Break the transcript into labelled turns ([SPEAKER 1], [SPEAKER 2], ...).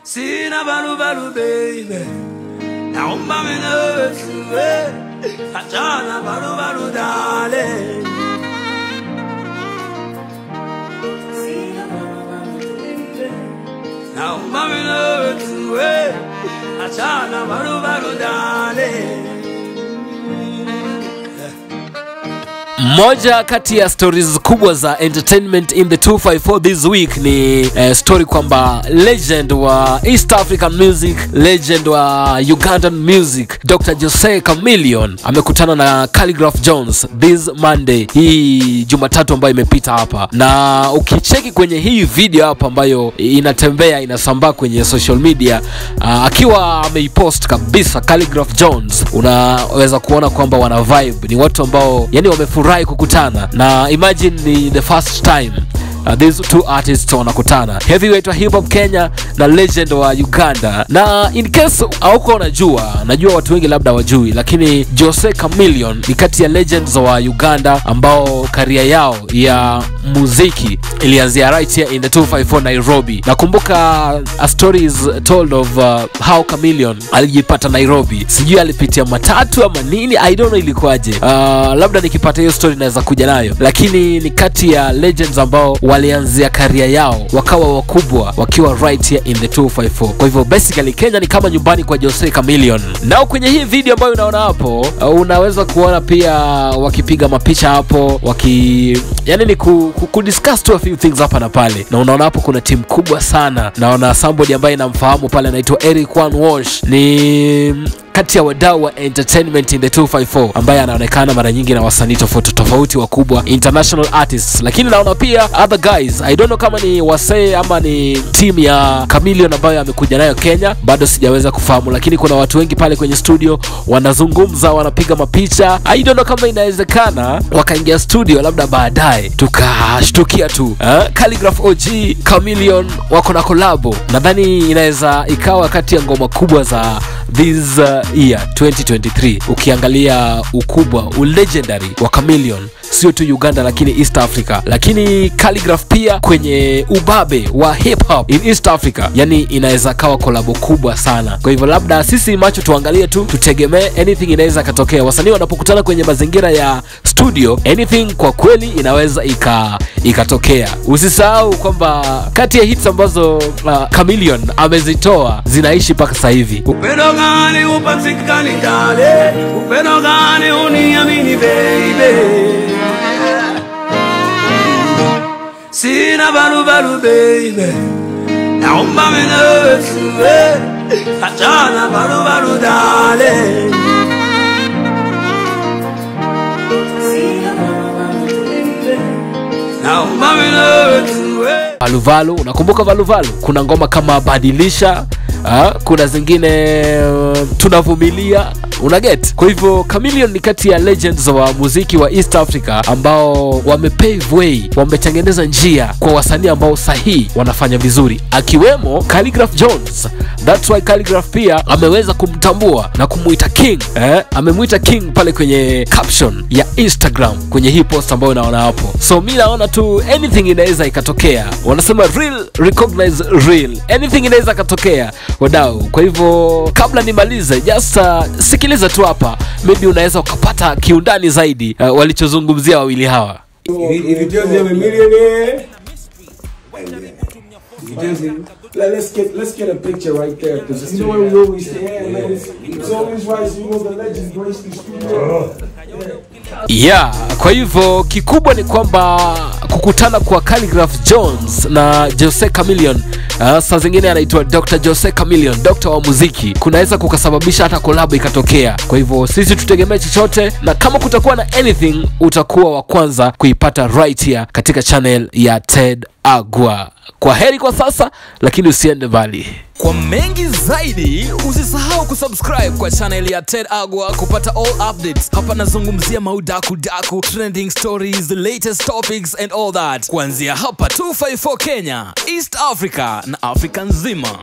[SPEAKER 1] Sina balu balu baby Naomba minawesiwe Achana balu balu darling Sina balu balu baby Naomba minawesiwe Achana balu balu darling
[SPEAKER 2] Moja kati ya stories kubwa za entertainment in the 254 this week ni eh, story kwamba legend wa East African music, legend wa Ugandan music, Dr. Jose Chameleon amekutana na Khaligraph Jones this Monday, hii Jumatatu ambayo imepita hapa, na ukicheki kwenye hii video hapa ambayo inatembea inasambaa kwenye social media uh, akiwa ameipost kabisa Khaligraph Jones, unaweza kuona kwamba wana vibe, ni watu ambao yani wamefurahi kukutana na imagine ni the first time Uh, these two artists wanakutana heavyweight wa hip hop Kenya na legend wa Uganda. Na in case hauko unajua, najua watu wengi labda wajui, lakini Jose Chameleon ni kati ya legends wa Uganda ambao karia yao ya muziki ilianzia right here in the 254 Nairobi. Nakumbuka a story is told of uh, how Chameleon alijipata Nairobi, sijui alipitia matatu ama nini, I don't know ilikuwaje. Uh, labda nikipata hiyo story naweza kuja nayo, lakini ni kati ya legends ambao walianzia karia yao wakawa wakubwa wakiwa right here in the 254. Kwa hivyo basically Kenya ni kama nyumbani kwa Jose Chameleon. Nao kwenye hii video ambayo unaona hapo, uh, unaweza kuona pia wakipiga mapicha hapo waki yani ni ku, ku, ku discuss tu a few things hapa na pale, na unaona hapo kuna timu kubwa sana. Naona somebody ambaye namfahamu pale anaitwa Eric Wan Walsh ni kati ya wadau wa entertainment in the 254 ambaye anaonekana mara nyingi na wasanii tofauti tofauti wakubwa international artists, lakini naona pia other guys, I don't know kama ni wasee ama ni team ya Chameleon ambayo amekuja nayo Kenya, bado sijaweza kufahamu, lakini kuna watu wengi pale kwenye studio wanazungumza, wanapiga mapicha. I don't know kama inawezekana wakaingia studio labda baadaye tukashtukia tu eh? Khaligraph OG Chameleon wako na kolabo, nadhani inaweza ikawa kati ya ngoma kubwa za this uh, year 2023 ukiangalia ukubwa ulegendary wa Chameleon sio tu Uganda lakini East Africa, lakini Khaligraph pia kwenye ubabe wa hip hop in East Africa, yani inaweza kawa kolabo kubwa sana. Kwa hivyo labda sisi macho tuangalie tu, tutegemee anything inaweza katokea. Wasanii wanapokutana kwenye mazingira ya studio, anything kwa kweli inaweza ika ikatokea. Usisahau kwamba kati ya hits ambazo uh, Chameleon amezitoa zinaishi mpaka sasa hivi.
[SPEAKER 1] Upendo gani upatikani dale, upendo gani uniamini baby. Sina balu balu baby, naomba minawesiwe, achana balu balu dale. Sina balu balu baby, naomba minawesiwe.
[SPEAKER 2] Valuvalu, unakumbuka Valuvalu? Kuna ngoma kama badilisha ha? kuna zingine uh, tunavumilia una get. Kwa hivyo Chameleon ni kati ya legends wa muziki wa East Africa ambao wamepave way, wametengeneza njia kwa wasanii ambao sahihi wanafanya vizuri, akiwemo Khaligraph Jones. That's why Khaligraph pia ameweza kumtambua na kumuita king eh? Amemuita king pale kwenye caption ya Instagram kwenye hii post ambayo unaona hapo. So mi naona tu anything inaweza ikatokea, wanasema real recognize real, anything inaweza ikatokea wadau. Kwa hivyo kabla nimalize, just uh, sikiliza tu hapa, maybe unaweza ukapata kiundani zaidi uh, walichozungumzia wawili hawa.
[SPEAKER 3] If, if you just have a millionaire, you just let, let's get let's get a picture right there because you know what we always say, yeah, man, it's, it's always right. You know the legends grace the studio.
[SPEAKER 2] yeah kwa hivyo kikubwa ni kwamba kukutana kwa Khaligraph Jones na Jose Chameleon uh, saa zingine anaitwa Dr. Jose Chameleon, dokta wa muziki, kunaweza kukasababisha hata kolabo ikatokea. Kwa hivyo sisi tutegemee chochote, na kama kutakuwa na anything, utakuwa wa kwanza kuipata right here katika channel ya Ted Agwa. Kwa heri kwa sasa, lakini usiende mbali.
[SPEAKER 4] Kwa mengi zaidi, usisahau kusubscribe kwa channel ya Ted Agwa kupata all updates. Hapa nazungumzia maudaku daku, trending stories, the latest topics and all that, kuanzia hapa 254 Kenya, East Africa na Afrika nzima.